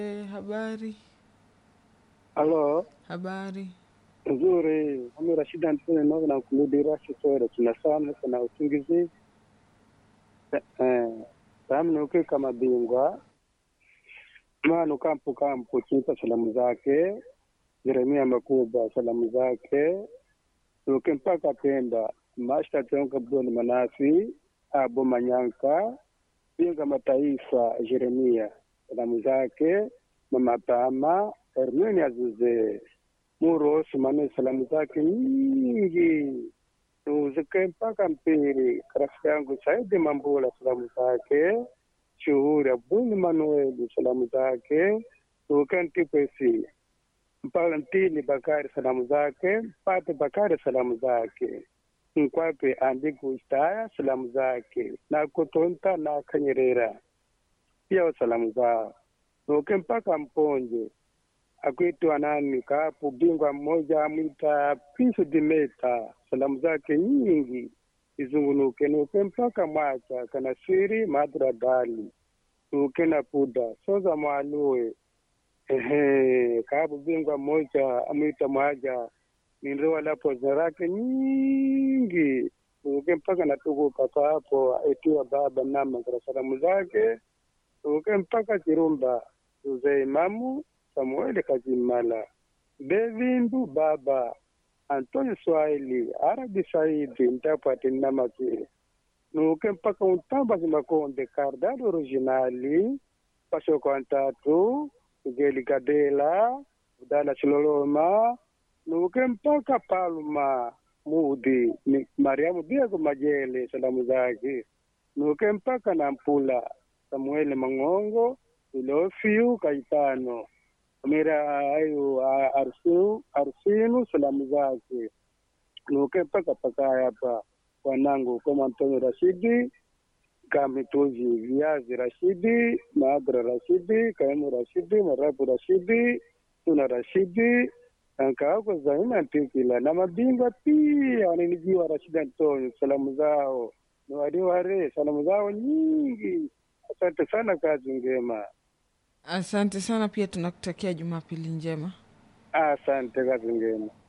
E, habari Halo, habari. nzuri. Mimi Rashid Antoni noga na kuludira shisore tunasana kuna usingizi eh samu nuke kama bingwa manu kampu kampu chita salamu zake Jeremia Makuba salamu zake nuke mpaka Pemba mashta tonka boni manasi abo manyanka binga mataifa Jeremia salamu zake mama Pama Hermini Azuze Muro Sumane salamu zake nyingi tuzike mpaka Mpiri. Rafiki yangu Saidi Mambula salamu zake, Shuhuri Abdul Manueli salamu zake, tuke Ntipesi mpaka Ntini Bakari salamu zake, Mpate Bakari salamu zake, Nkwape Andiku Staya salamu zake, na Kutonta na Kanyerera pia salamu zao, tuke mpaka Mponje akuitwa nani kapu bingwa mmoja amwita Pisu Dimeta, salamu zake nyingi izungunuke nuke mpaka Mwacha Kanasiri Madra Dali nuke na Puda Soza Mwalue ehe kapu bingwa mmoja amwita Mwaja nindoa lapo zarake nyingi nuke mpaka natukuka papo aitiwa baba namakara salamu zake nuke mpaka Kirumba Uzee Imamu Samueli Kazimala, Bevindu Baba, Antonio Swahili, Arabi Saidi, Ntapati Namakiri, nuke mpaka Untamba Zimakonde, Kardado Originali, Pasoko Antatu, Geli Gadela, Udala Chiloloma, nuke mpaka Palma Mudi, ni Mariamu Diego Majele, salamu zake, nuke mpaka Nampula, Samueli Mangongo, Ilofiu Kaitano, mira ayo arsinu arsinu salamu zake nuke mpaka pakaya hapa wanangu kama Antonio Rashidi Kamituzi Viazi Rashidi Maadra Rashidi Kaimu Rashidi Marabu Rashidi Tuna Rashidi ankaako Zaina Ntikila na mabingwa pia waninijiwa Rashidi Antonio salamu zao ni waliware salamu zao nyingi asante sana kazi ngema Asante sana, pia tunakutakia Jumapili njema. asante kazi ngema